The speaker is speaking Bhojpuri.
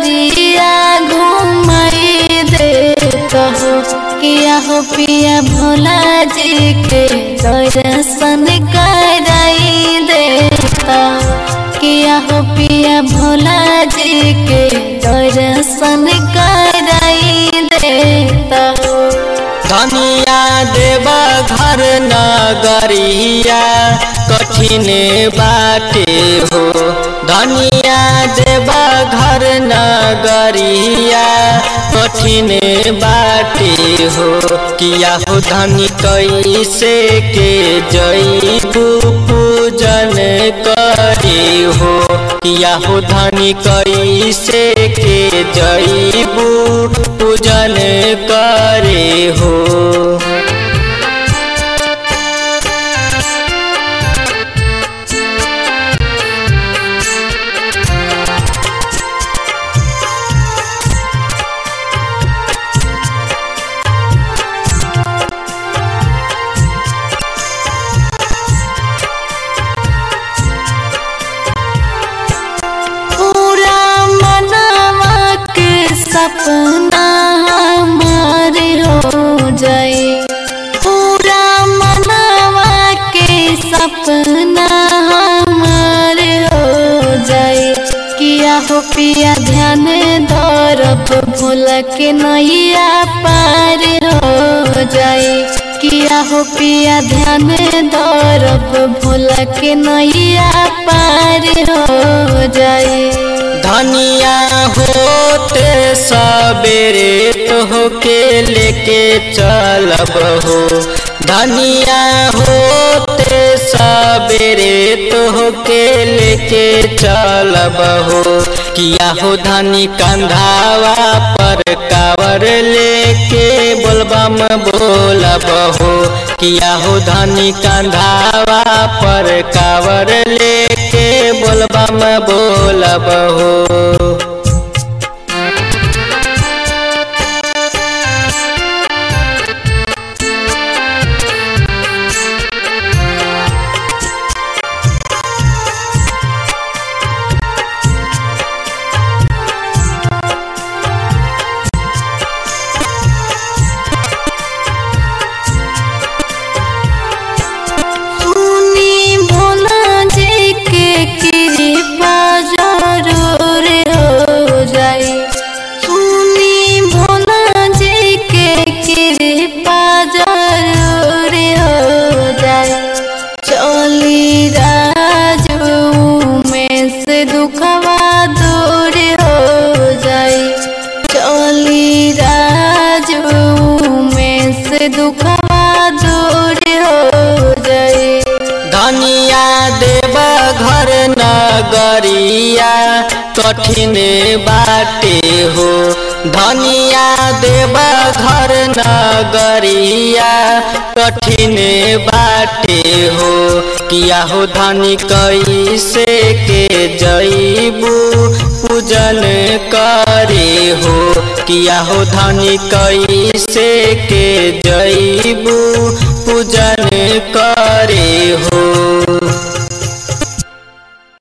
नगरिया घुमाई देता हो किया हो पिया भोला जी के दर्शन कराई देता किया हो पिया भोला जी के दर्शन कराई देता हो धनिया देव घर नगरिया कठिन बाटे हो धनिया देव घर नगरिया कठिन बाटे हो किया हो धनी कैसे के जईबू पूजन करे हो किया हो धनी कैसे के जईबू पूजन करे हो पूरा मनवा के सपना हमार हो जाए पूरा मनवा के सपना हमार हो जाए किया हो पिया ध्यान दौरब भूल के नैया पार हो जाए किया हो पिया ध्यान दौरब भूल के नैया पार हो जाए धनिया होते सबेरे तो के लेके चलब हो धनिया होते सबेरे तो के लेके चलब हो किया हो धनी कंधावा पर कावर लेके बोलबम बोलब हो किया हो धनी कंधावा पर कावर लेके बोलबम बोलब हो सुनी भोला जी के कृपा जरूर हो जाए सुनी भोला जी के कृपा जरूर हो जाए चली राजू में से दुखवा दूर हो जाए चली राजू में से दुखवा दूर हो जाए धनिया देव घर नगरिया कठिन बाटे हो धनिया देव घर नगरिया कठिन बाटे हो किया हो धनी कैसे के जईबू पूजन करे हो किया हो धनी कैसे के जईबू पूजन कर